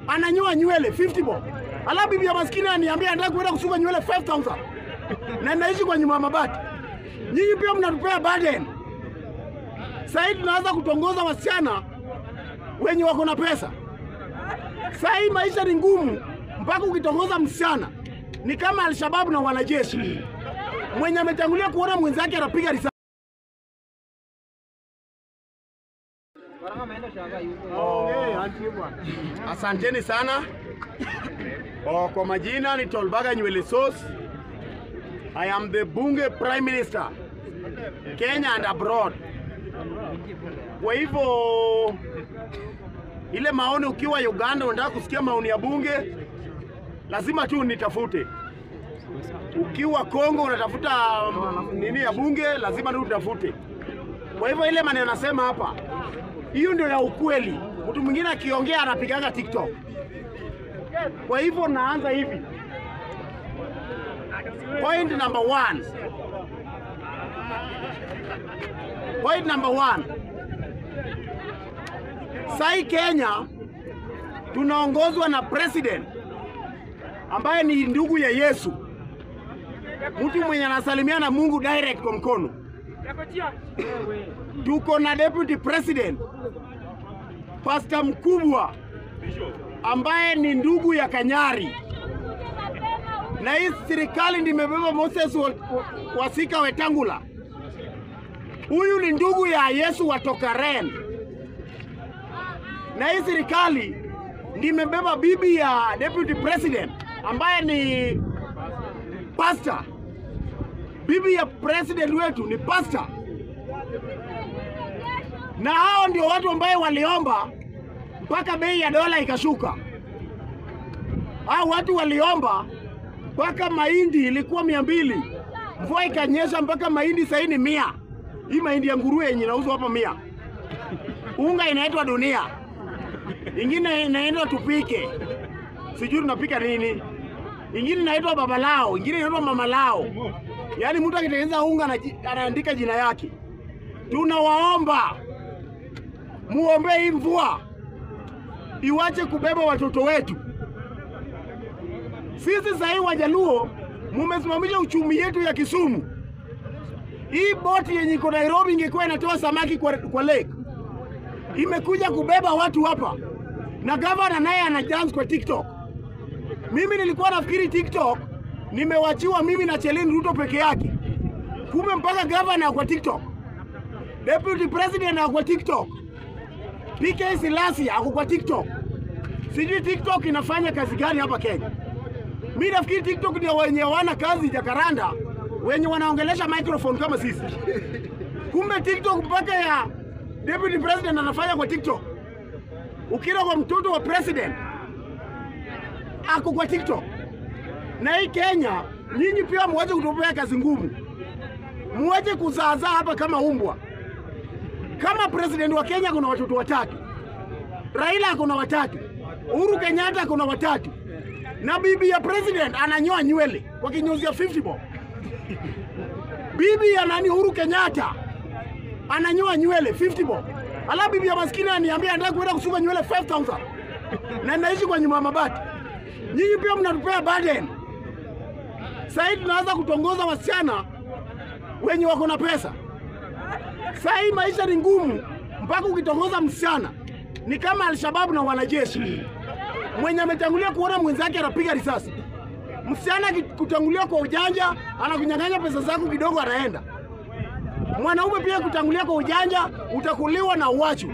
ananyoa nywele 50 bob, alafu bibi ya maskini aniambia anataka kuenda kusuka nywele 5000 na naishi kwa nyumba ya mabati. Nyinyi pia mnatupea burden. Sasa hivi tunaanza kutongoza wasichana wenye wako na pesa. Sasa hii maisha ni ngumu, mpaka ukitongoza msichana ni kama Alshababu na wanajeshi mwenye ametangulia kuona mwenzake anapiga risasi. Asanteni sana. Oh, kwa majina ni Tolbaga Nywele Sauce. I am the Bunge Prime Minister Kenya and abroad. Kwa hivyo ile maoni, ukiwa Uganda unataka kusikia maoni ya bunge, lazima tu nitafute. Ukiwa Kongo unatafuta mm, nini ya bunge, lazima tu utafute. Kwa hivyo ile maneno nasema hapa, hiyo ndio ya ukweli. Mtu mwingine akiongea anapigaga TikTok. Kwa hivyo naanza hivi. Point number one. Point number one. Sai Kenya tunaongozwa na president ambaye ni ndugu ya Yesu, mtu mwenye anasalimia na Mungu direct kwa mkono. Tuko na deputy president pasta mkubwa ambaye ni ndugu ya Kanyari, na hii serikali ndimebeba Moses wa- wa- Wasika Wetangula. Huyu ni ndugu ya Yesu wa Tokaren, na hii serikali ndimebeba bibi ya deputy president ambaye ni pastor. Bibi ya president wetu ni pastor, na hao ndio watu ambaye waliomba mpaka bei ya dola ikashuka. Hao watu waliomba mpaka mahindi ilikuwa mia mbili, mvua ikanyesha mpaka mahindi sahii ni mia. Hii mahindi ya nguruwe yenye inauzwa hapa mia, unga inaitwa dunia, ingine inaitwa tupike, sijui tunapika nini, ingine inaitwa babalao, ingine inaitwa mamalao. Yaani mtu akitengeneza unga anaji- anaandika jina yake. Tunawaomba muombee hii mvua iwache kubeba watoto wetu. Sisi sahii Wajaluo mumesimamisha uchumi yetu ya Kisumu. Hii boti yenye iko Nairobi ingekuwa inatoa samaki kwa, kwa lake imekuja kubeba watu hapa, na gavana naye ana dance kwa TikTok. Mimi nilikuwa nafikiri TikTok nimewachiwa mimi na Chelin Ruto peke yake, kumbe mpaka gavana kwa TikTok, deputy president ako kwa TikTok, PK Silasi ako kwa TikTok. Sijui TikTok inafanya kazi gani hapa Kenya. Mi nafikiri TikTok ndio wenye hawana kazi Jakaranda, wenye wanaongelesha microphone kama sisi. Kumbe TikTok mpaka ya deputy president anafanya kwa TikTok. Ukira kwa mtoto wa president ako kwa TikTok. Na hii Kenya, nyinyi pia muwache kutupea kazi ngumu, muwache kuzaazaa hapa kama umbwa. Kama president wa Kenya kuna watoto watatu, Raila akona watatu, Uhuru Kenyatta akona watatu, na bibi ya president ananyoa nywele kwa kinyozi ya 50 bob. Bibi ya nani, Uhuru Kenyatta ananyoa nywele 50 bob, alafu bibi ya maskini aniambia anataka kuenda kusuka nywele 5000 na naishi kwa nyumba ya mabati. Nyinyi pia mnatupea burden. Sasa hivi tunaanza kutongoza wasichana wenye wako na pesa. Sasa hii maisha ni ngumu, mpaka ukitongoza msichana ni kama Alshababu na wanajeshi mwenye ametangulia kuona mwenzake anapiga risasi. Msichana kutangulia kwa ujanja, anakunyang'anya pesa zako kidogo, anaenda. Mwanaume pia kutangulia kwa ujanja, utakuliwa na uwachu.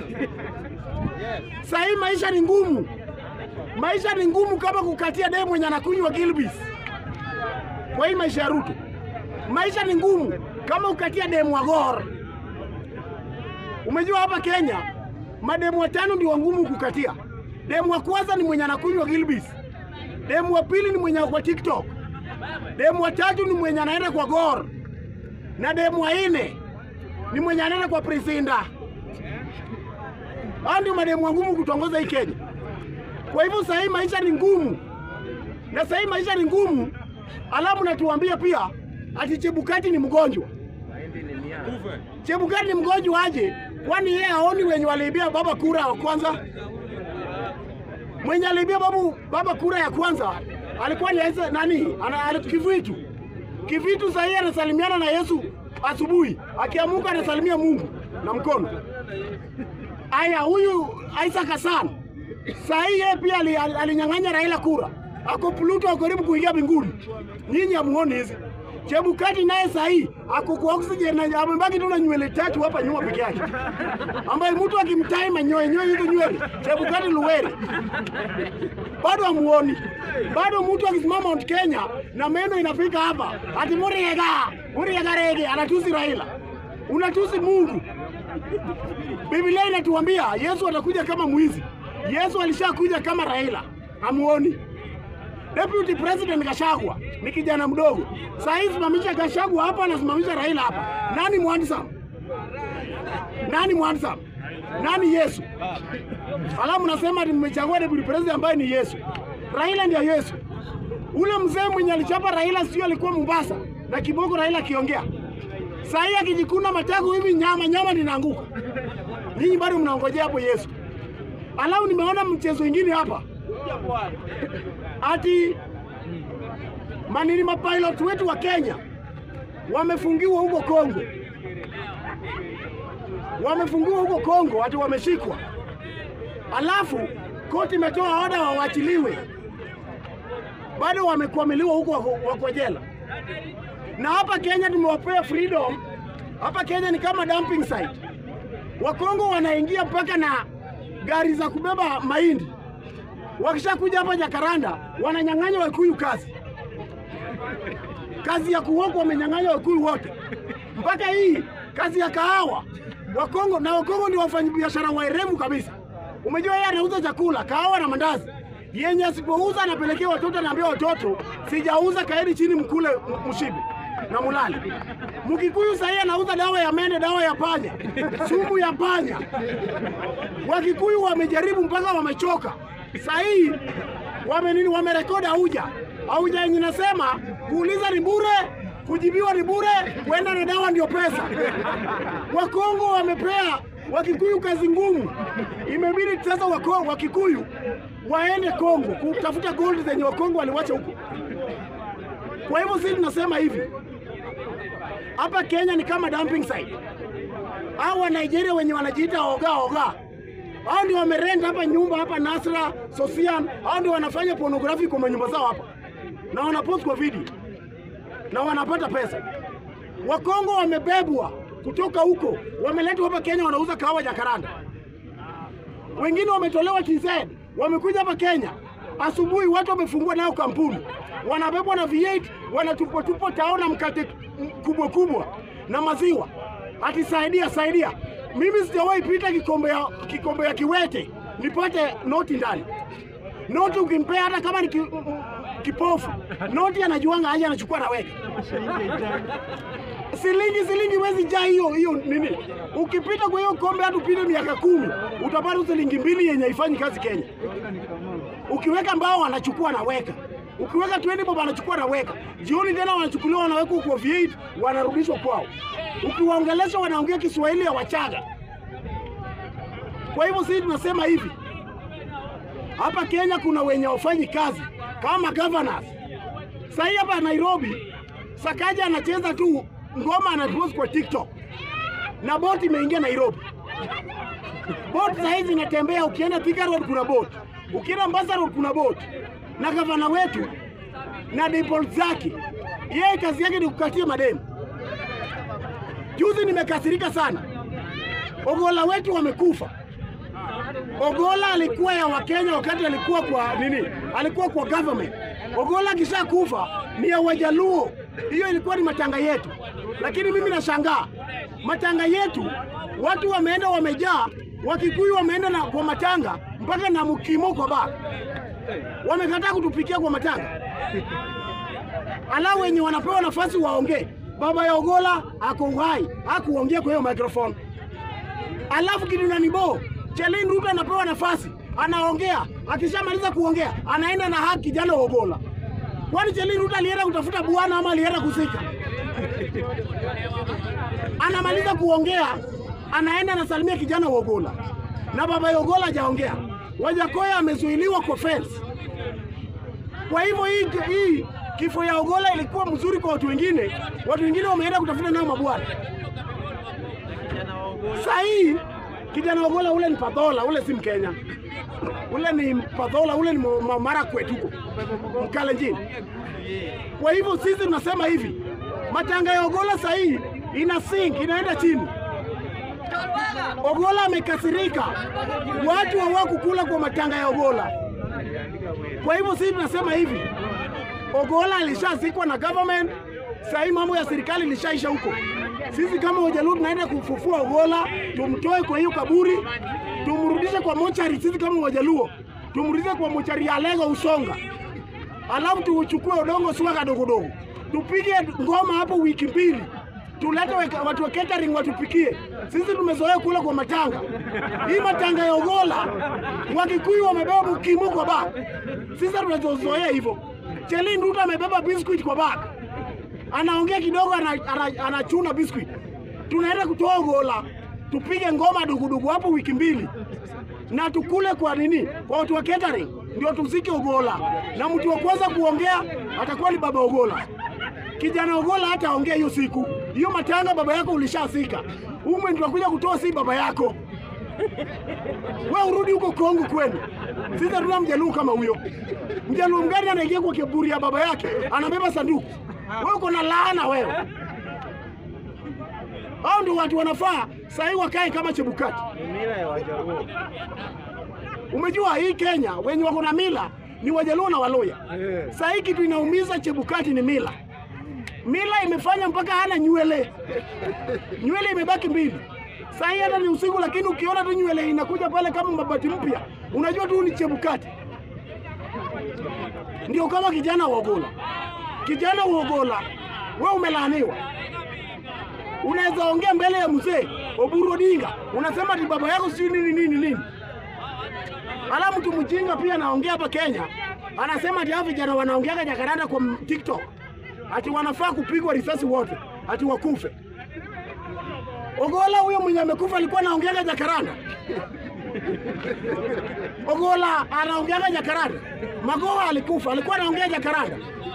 Sasa hii maisha ni ngumu, maisha ni ngumu kama kukatia demu mwenye anakunywa Gilbis. Kwa hii maisha ya Ruto, maisha ni ngumu kama ukatia demu wa Gor. Umejua hapa Kenya mademu watano ndio ngumu kukatia. Demu wa kwanza ni mwenye anakunywa Gilbis, demu wa pili ni mwenye ako kwa TikTok, demu wa tatu ni mwenye anaenda kwa Gor, na demu wa nne ni mwenye anaenda kwa Presinda. Hao ndio mademu ngumu kutongoza hii Kenya. Kwa hivyo sasa hii maisha ni ngumu, na sasa hii maisha ni ngumu, alafu natuambia pia ati Chebukati ni mgonjwa. Chebukati ni mgonjwa aje? Kwani yeye haoni wenye waliibia baba kura wa kwanza? Mwenye aliibia babu baba kura ya kwanza alikuwa ni Isa- nani? Ana, ana, Kivitu. Kivitu sahii anasalimiana na Yesu asubuhi, akiamuka anasalimia Mungu na mkono. Aya, huyu Isaac Hassan sahii yeye pia ali- ali- alinyang'anya Raila kura, ako Pluto, ako karibu kuingia mbinguni. Nyinyi hamuoni hizi. Chebukati naye sahii ako kwa oxygen na amebaki tu na nywele tatu hapa nyuma peke yake, ambaye mtu akimtai manyoe nyoe hizo nywele, Chebukati Luwere bado hamuoni. Bado mtu akisimama Mount Kenya na meno inafika hapa, ati Muriega Muriega rege, anatusi Raila, unatusi Mungu. Biblia inatuambia Yesu atakuja kama mwizi. Yesu alishakuja kama Raila, hamuoni? Deputy President Gashagwa ni kijana mdogo. Saa hii simamisha Gashagwa hapa, anasimamisha Raila hapa. Nani mwandsam? Nani mwandsam? Nani Yesu? Alafu nasema ati mmechagua deputy president ambaye ni Yesu. Raila ndio Yesu. Ule mzee mwenye alichapa Raila sio alikuwa Mombasa na kiboko Raila akiongea. Saa hii akijikuna matako hivi nyama nyama linaanguka. Ninyi bado mnaongojea hapo Yesu. Alafu nimeona mchezo mwingine hapa ati manini mapilot wetu wa Kenya wamefungiwa huko Kongo, wamefungiwa huko Kongo, ati wameshikwa, alafu koti imetoa oda wawachiliwe, bado wamekwamiliwa huko, wako wako jela. Na hapa Kenya tumewapea freedom. Hapa Kenya ni kama dumping site. Wakongo wanaingia mpaka na gari za kubeba mahindi wakishakuja hapa Jakaranda wananyang'anya Wakikuyu kazi, kazi ya kuhoku wamenyang'anya Wakikuyu wote, mpaka hii kazi ya kahawa Wakongo. Na Wakongo ndio wafanyabiashara waerevu kabisa. Umejua yeye anauza chakula, kahawa na mandazi, yenye asipouza anapelekea watoto, anaambia watoto, sijauza, kaeni chini mkule m- mshibe na mulale. Mkikuyu sahii anauza dawa ya mende, dawa ya panya, sumu ya panya. Wakikuyu wamejaribu mpaka wamechoka. Sahii wame nini, wamerekodi auja auja yenye nasema kuuliza ni bure, kujibiwa ni bure, kwenda na dawa ndio pesa. Wakongo wamepea Wakikuyu kazi ngumu, imebidi sasa wako, Wakikuyu waende Kongo kutafuta gold zenye Wakongo waliwacha huko. Kwa hivyo sisi tunasema hivi, hapa Kenya ni kama dumping site. Hao wa Nigeria wenye wanajiita oga oga, hao ndio wamerent hapa nyumba hapa Nasra, Sosian, hao ndio wanafanya pornography kwa manyumba zao hapa na wanapost kwa video na wanapata pesa. Wakongo wamebebwa kutoka huko, wameletwa hapa Kenya, wanauza kahawa Jakaranda. Wengine wametolewa TZ, wamekuja hapa Kenya. Asubuhi watu wamefungua nao kampuni, wanabebwa na V8, wanatupwa tupwa tao na mkate kubwa kubwa na maziwa, ati saidia saidia. Mimi sijawahi pita kikombe ya, kikombe ya kiwete nipate noti ndani. Noti ukimpea hata kama ni ki, kipofu, noti anajuanga aje, anachukua naweka silingi silingi wezi jaa hiyo hiyo nini. Ukipita kwa hiyo kombe hata upite miaka kumi utapata silingi mbili yenye haifanyi kazi Kenya. Ukiweka mbao anachukua anaweka, ukiweka 20 bob anachukua anaweka, jioni tena wanachukuliwa wanawekwa kwa V8 wanarudishwa kwao. Ukiwaongelesha wanaongea Kiswahili ya Wachaga. Kwa hivyo sisi tunasema hivi, hapa Kenya kuna wenye wafanyi kazi kama governors. Sahii hapa Nairobi Sakaja anacheza tu ngoma anapost kwa TikTok na boti imeingia Nairobi. Boti saa hizi inatembea, ukienda Thika Road kuna boti, ukienda Mombasa Road kuna boti, na gavana wetu na default zake, yeye kazi yake ni kukatia mademu. Juzi nimekasirika sana, Ogola wetu wamekufa. Ogola alikuwa ya Wakenya wakati alikuwa kwa nini, alikuwa kwa government. Ogola kisha kufa ni ya Wajaluo, hiyo ilikuwa ni matanga yetu. Lakini mimi nashangaa matanga yetu watu wameenda wamejaa, Wakikuyu wameenda na kwa matanga mpaka na mkimo kwa baa, wamekataa kutupikia kwa matanga, alafu wenye wanapewa nafasi waongee. Baba ya Ogola ako uhai, hakuongea kwa hiyo microphone. Alafu Kidunanibo Chelin Ruto anapewa nafasi, anaongea. Akishamaliza kuongea, anaenda na haki kijana wa Ogola. Kwani Chelin Ruto alienda kutafuta bwana ama alienda kusika? Anamaliza kuongea, anaenda anasalimia kijana wa Ogola, na baba ya Ogola hajaongea. Wajakoya amezuiliwa kwa fence. Kwa hivyo hii, hii kifo ya Ogola ilikuwa mzuri kwa watu wengine, watu wengine wameenda kutafuta nao mabwana. Saa hii kijana Ogola ule ni Padhola, ule si Mkenya, ule ni Padhola, ule ni Marakwet huko Mkalenjin. Kwa hivyo sisi tunasema hivi, matanga ya Ogola saa hii ina sink, inaenda chini. Ogola amekasirika, watu hawakukula kwa matanga ya Ogola. Kwa hivyo sisi tunasema hivi, Ogola alishazikwa na government, saa hii mambo ya serikali ilishaisha huko. Sisi kama Wajaluo tunaenda kufufua Ogola, tumtoe kwa hiyo kaburi, tumrudishe kwa mochari. Sisi kama Wajaluo tumrudishe kwa mochari ya Lego Usonga, alafu tuchukue udongo suka kadogodogo, tupige ngoma hapo wiki mbili, tulete watu wa catering watupikie. Sisi tumezoea kula kwa matanga. Hii matanga ya Ogola, Wakikuyu wamebeba mkimu kwa bag, sisi tunazozoea hivyo. Cheli Nduta amebeba biscuit kwa bag, anaongea kidogo, anachuna ana, ana, ana biscuit. Tunaenda kutoa Ogola, tupige ngoma dugudugu hapo wiki mbili na tukule kwa nini? Kwa watu wa catering ndio tuzike Ogola, na mtu wa kwanza kuongea atakuwa ni baba Ogola. Kijana Ogola hata ongea hiyo siku hiyo matanga, baba yako ulishasika. Ume ndio kuja kutoa, si baba yako. We urudi huko Kongo kwenu. Sisi hatuna mjaluo kama huyo. Mjaluo mgani anaingia kwa kiburi ya baba yake, anabeba sanduku? Wewe uko na laana wewe. Hao ndio watu wanafaa sahii wakae kama Chebukati. Mila ya Wajaluo. Umejua hii Kenya wenye wako na mila ni Wajaluo na Waluya. Eh. Saa hii kitu inaumiza Chebukati ni mila. Mila imefanya mpaka hana nywele, nywele imebaki mbili. Saa hii hata ni usiku, lakini ukiona tu nywele inakuja pale kama mabati mpya, unajua tu ni Chebukati. Ndio kama kijana wa Ogola, kijana wa Ogola, we umelaaniwa. Unaweza ongea mbele ya mzee Oburu Odinga, unasema ati baba yako sijui nini nini nini Alafu mtu mjinga pia anaongea hapa Kenya, anasema ati hao vijana wanaongeaga Jakaranda kwa m- TikTok ati wanafaa kupigwa risasi wote, ati wakufe. Ogola huyo mwenye amekufa alikuwa anaongeaga Jakaranda. Ogola anaongeaga Jakaranda. Magoha alikufa, alikuwa anaongea Jakaranda.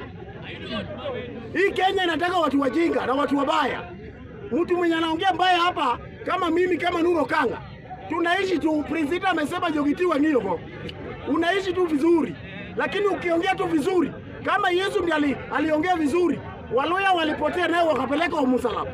Hii Kenya inataka watu wajinga na watu wabaya. Mtu mwenye anaongea mbaya hapa kama mimi kama Nuro Kanga, tunaishi tu. Prinsita amesema Jogiti Wang'io, unaishi tu vizuri, lakini ukiongea tu vizuri kama Yesu ndiye ali, aliongea vizuri, Waluya walipotea naye wakapeleka umusalaba.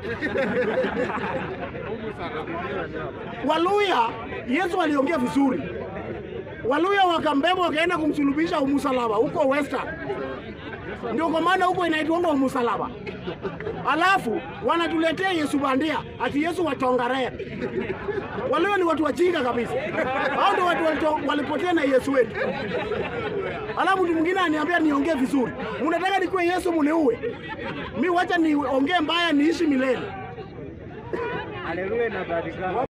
Waluya Yesu aliongea vizuri, Waluya wakambeba wakaenda kumsulubisha umusalaba huko Western, ndio kwa maana huko inaitwanga umusalaba. Alafu wanatuletea Yesu bandia ati Yesu watongarea. Walio ni watu wajinga kabisa. Hao ndio watu walito- walipotea na Yesu wetu. Alafu mtu mwingine aniambia niongee vizuri. Mnataka nikuwe Yesu muniue? Mi wacha niongee mbaya niishi milele. Haleluya inapatikana.